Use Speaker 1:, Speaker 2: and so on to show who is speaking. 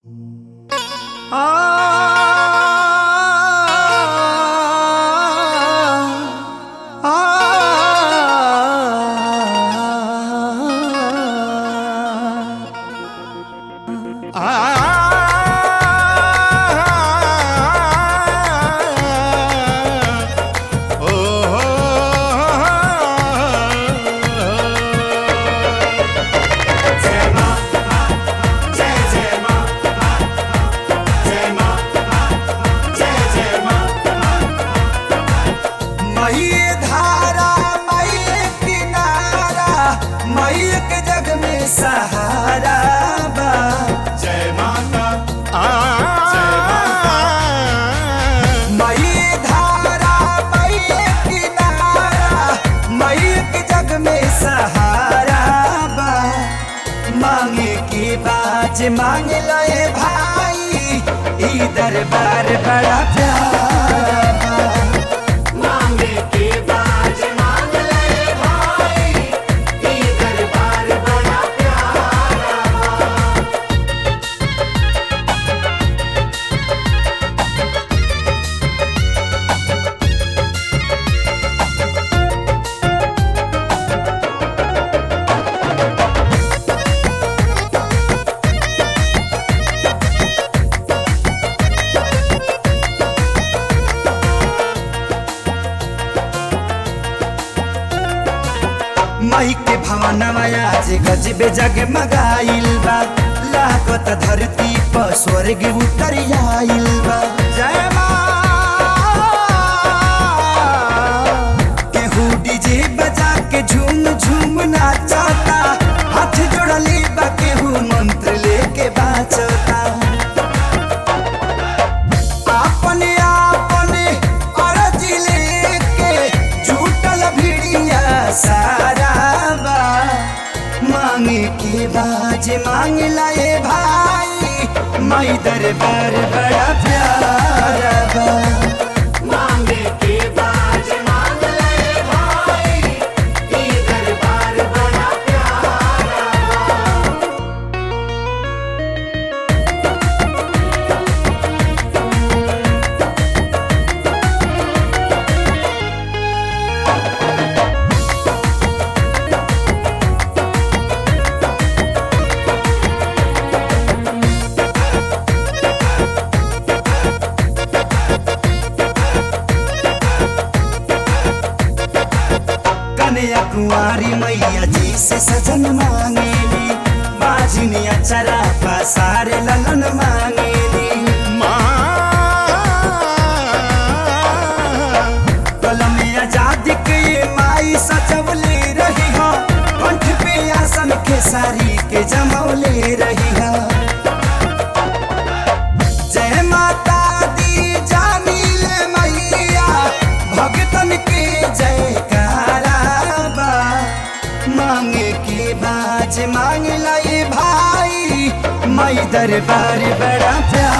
Speaker 1: मई धारा मई किनारा मई के जग में सहारा बा
Speaker 2: जय माता
Speaker 1: मई धारा मई किनारा मई के जग में सहारा बा मांगे की बाज मांग लए भाई ई दरबार बड़ा प्यारा बा
Speaker 2: मांगे के बाज मांग ले भाई ये दरबार बड़ा प्यारा
Speaker 1: मई के भवनवा आज गजबे जगमगाइल बा लागत धरती पर स्वर्ग उतर आइल बा जय मां केहू डीजे बजा के झूम झूम नाचता हाथ जोड़ले बा केहू मंत्र लेके बाचता अपने अपने अरज लेके झूठल भिड़िया सारा बा मांगे के बाज मांग लाए भाई मई दरबार बड़ा प्यारा बा
Speaker 2: मांगे के बाज मांग ले भाई ये दरबार बड़ा प्यारा
Speaker 1: कन्या कुंवारी मैया जी से सजन मांगेली बाजनिया चरा पसारे ललन मांगेली कलम आजादी के ये माई सजवले रही हो कंठ पे आसन के सारी के जमौले रही हो जय माता दी जानी ले मैया भगतन के जयकारा बा मांगे के बाज मांग लाई भाई मई दरबार बड़ा प्यारा